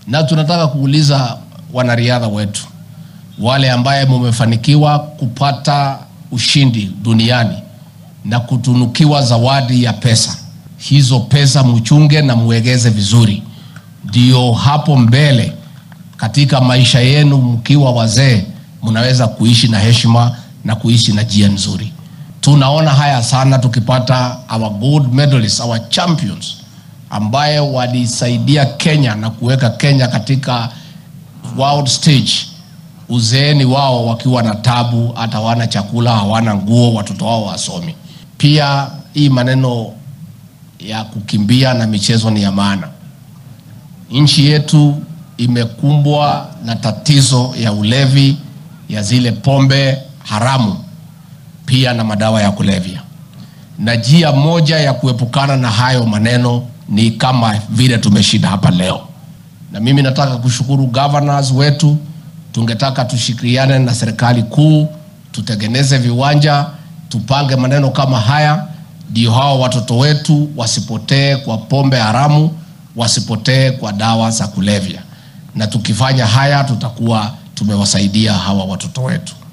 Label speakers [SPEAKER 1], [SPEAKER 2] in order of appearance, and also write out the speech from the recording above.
[SPEAKER 1] na tunataka kuuliza wanariadha wetu wale ambaye mumefanikiwa kupata ushindi duniani na kutunukiwa zawadi ya pesa, hizo pesa mchunge na muegeze vizuri, ndio hapo mbele katika maisha yenu mkiwa wazee mnaweza kuishi na heshima na kuishi na jia nzuri. Tunaona haya sana tukipata our gold medalists, our champions ambaye walisaidia Kenya na kuweka Kenya katika world stage, uzeeni wao wakiwa na tabu, hata hawana chakula, hawana nguo, watoto wao wasomi. Pia hii maneno ya kukimbia na michezo ni ya maana. Nchi yetu imekumbwa na tatizo ya ulevi, ya zile pombe haramu, pia na madawa ya kulevya, na njia moja ya kuepukana na hayo maneno ni kama vile tumeshinda hapa leo. Na mimi nataka kushukuru governors wetu, tungetaka tushirikiane na serikali kuu, tutengeneze viwanja, tupange maneno kama haya, ndio hao watoto wetu wasipotee kwa pombe haramu, wasipotee kwa dawa za kulevya. Na tukifanya haya, tutakuwa tumewasaidia hawa watoto wetu.